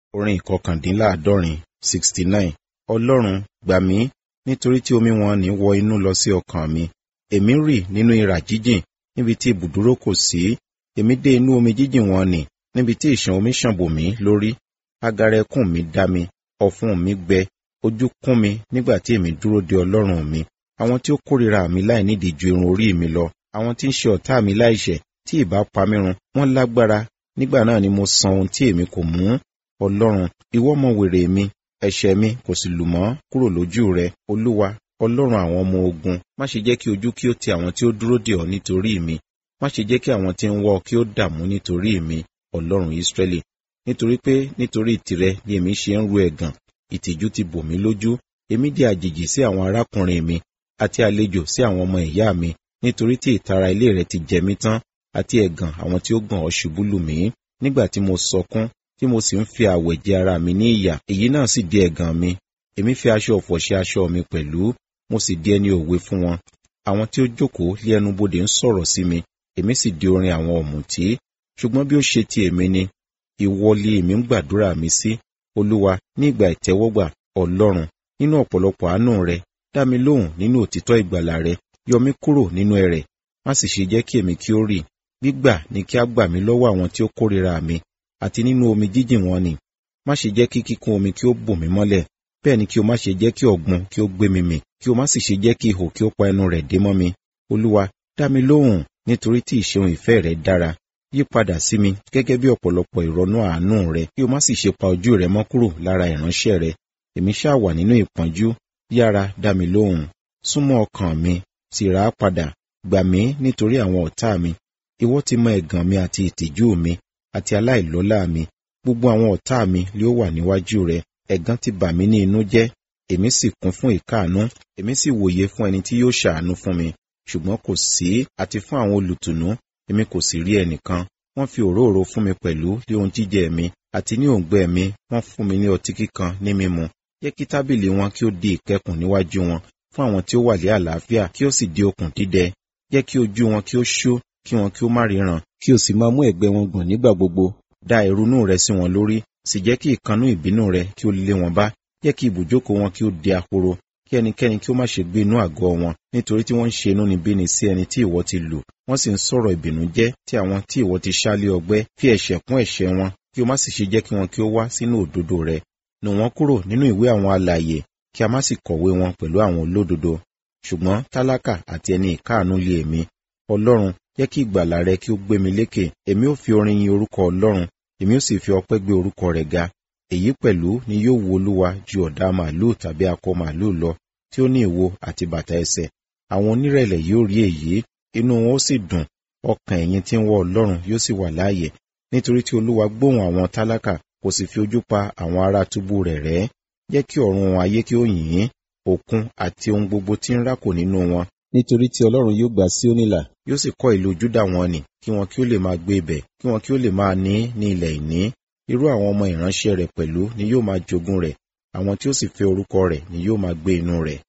orin ìkọkàndínláàádọ́rin sixty nine ọlọ́run gbà mí nítorí tí omi wọn ní wọ inú lọ sí ọkàn mi èmi rì nínú ìrà jíjìn níbi tí ibùdúró kò sí èmi dé inú omi jíjìn wọn nì níbi tí ìṣàn omi ṣàn bò mí lórí agara ẹkún mi dá mi ọ̀fun mi gbẹ ojú kún mi nígbà tí èmi dúró de ọlọ́run mi àwọn tí ó kórìíra mi láì nídìí ju irun orí mi lọ àwọn tí ń ṣe ọ̀tá mi láìṣẹ̀ tí ìbá pa mí run wọ́n lágbára nígbà náà ni mo san ohun tí èmi kò mú ọlọ́run ìwọ mọ wèrè mi ẹ̀ṣẹ̀ mi kò sì lù mọ́ kúrò lójú rẹ olúwa ọlọ́run àwọn ọmọ ogun má ṣe jẹ́ kí ojú kí ó ti àwọn tí ó dúró dè ọ́ nítorí mi má ṣe jẹ́ kí àwọn tí ń wọ́ ọ kí ó dààmú nítorí mi ọlọ́run ìsírẹ́lì nítorí pé nítorí tìrẹ ni èmi ṣe ń ru ẹ̀gàn ìtìjú ti bò mí lójú èmi di àjèjì sí àwọn arákùnrin mi àti àlejò sí àwọn ọmọ ìyá mi nítorí tí ìtara ilé rẹ ti jẹ mí tán àti ẹ̀gàn àwọn tí ó gàn ọ́ ṣubú lù mí nígbà tí mo sọkún tí mo sì ń fi àwẹ̀ jẹ ara mi ní ìyà èyí náà sì di ẹ̀gàn mi èmi fi aṣọ ọ̀fọ̀ ṣe aṣọ mi pẹ̀lú mo sì di ẹni òwe fún wọn àwọn tí ó jókòó lé ẹnu bodè ń sọ̀rọ̀ sí mi èmi sì di orin àwọn ọ̀mùtí ṣùgbọ́n bí ó ṣe ti èmi ni ìwọ li èmi ń gbàdúrà mi sí olúwa ní ìgbà ìtẹ́wọ́gbà ọlọ́run nínú ọ̀pọ̀lọpọ̀ àánú rẹ dá mi lóhùn nínú òtítọ́ ìgbàlà rẹ yọ mí kúrò nínú ẹrẹ̀ má sì ṣe jẹ́ kí èmi kí ó rì gbígbà ni kí á gbà mí lọ́wọ́ àwọn tí ó kórìíra mi àti nínú omi jíjìn wọn ni má ṣe jẹ́ kí kíkún omi kí ó bò mí mọ́lẹ̀ bẹ́ẹ̀ ni kí o má ṣe jẹ́ kí ọ̀gbun kí ó gbé mi mì kí o má sì ṣe jẹ́ kí ihò kí ó pa ẹnu rẹ̀ dé mọ́ mi olúwa dá mi lóhùn nítorí tí ìṣeun ìfẹ́ rẹ dára yí padà sí mi gẹ́gẹ́ bí ọ̀pọ̀lọpọ̀ ìrọ̀nú àánú rẹ kí o má sì ṣe pa ojú rẹ mọ́ kúrò lára ìránṣẹ́ rẹ èmi ṣáà wà nínú ìpọ́njú yára dá mi lóhùn súnmọ́ ọkàn mi sì rà á padà gbà mí nítorí àwọn ọ̀tá mi ìwọ ti mọ ẹ̀gàn mi àti ìtìjú mi àti aláìlọ́lá mi gbogbo àwọn ọ̀tá mi lé ó wà níwájú rẹ ẹ̀gàn ti bà mí ní inú jẹ́ èmi sì kún fún ìkáàánú èmi sì wòye fún ẹni tí yóò ṣàánú fún mi ṣùgbọ́n kò sí àti fún àwọn olùtùnú èmi kò sì rí ẹnìkan wọ́n fi òróró fún mi pẹ̀lú lé ohun jíjẹ mi àti ní òǹgbẹ mi wọ́n fún mi ní ọtí kíkan ní mímu jẹ́ kí tábìlì wọn kí ó di ìkẹkùn níwájú wọn fún àwọn tí ó wà lé àlàáfíà kí ó sì di okùn dídẹ jẹ́ kí ojú wọn kí ó ṣó kí wọn kí ó má ríran kí o sì máa mú ẹ̀gbẹ́ wọn gbọ̀n nígbà gbogbo dá ìrunú rẹ sí wọn lórí sì jẹ́ kí ìkanú ìbínú rẹ kí ó lé wọn bá jẹ́ kí ibùjókòó wọn kí ó di ahoro kí ẹnikẹ́ni kí ó má ṣe gbé inú àgọ́ wọn nítorí tí wọ́n ń ṣe inúnibíni sí ẹni tí ìwọ ti lù wọ́n sì ń sọ̀rọ̀ ìbìnújẹ́ tí àwọn tí ìwọ ti ṣálé ọgbẹ́ fi ẹ̀ṣẹ̀ kún ẹ̀ṣẹ̀ wọn kí o má sì ṣe jẹ́ kí wọn kí ó wá sínú òdodo rẹ nù wọ́n kúrò nínú ìwé àwọn alààyè kí a má sì kọ̀wé wọn pẹ̀lú àwọn olódodo ṣùgbọ́n tálákà àti ẹni ìkáàánú lé èmi ọlọ́run jẹ́ kí ìgbàlà rẹ kí ó gbé mi lékè èmi ó fi orin yin orúkọ ọlọ́run èmi ó sì fi ọpẹ́ gbé orúkọ rẹ̀ ga èyí pẹ̀lú ni yóò wu olúwa ju ọ̀dà màálù tàbí akọ màálù lọ tí ó ní ìwo àti bàtà ẹsẹ̀ àwọn onírẹ̀lẹ̀ yóò rí èyí inú wọn ó sì dùn ọkàn ẹ̀yin tí ń wọ ọlọ́run yóò sì wà láàyè nítorí tí olúwa gbóhùn àwọn tálákà kò sì fi ojú pa àwọn ará túbú rẹ̀ rẹ́ jẹ́ kí ọ̀run ayé kí ó yìn ín òkun àti ohun gbogbo tí ń rákò nínú wọn nítorí tí ọlọ́run yóò gbà Síónì là yóò sì kọ́ ìlú Júdà wọn nì kí wọn kí ó lè máa gbé ibẹ̀ kí wọn kí ó lè máa ní ní ilẹ̀ ìní irú àwọn ọmọ ìránṣẹ́ rẹ̀ pẹ̀lú ni yóò máa jogún rẹ̀ àwọn tí ó sì fẹ́ orúkọ rẹ̀ ni yóò máa gbé inú rẹ̀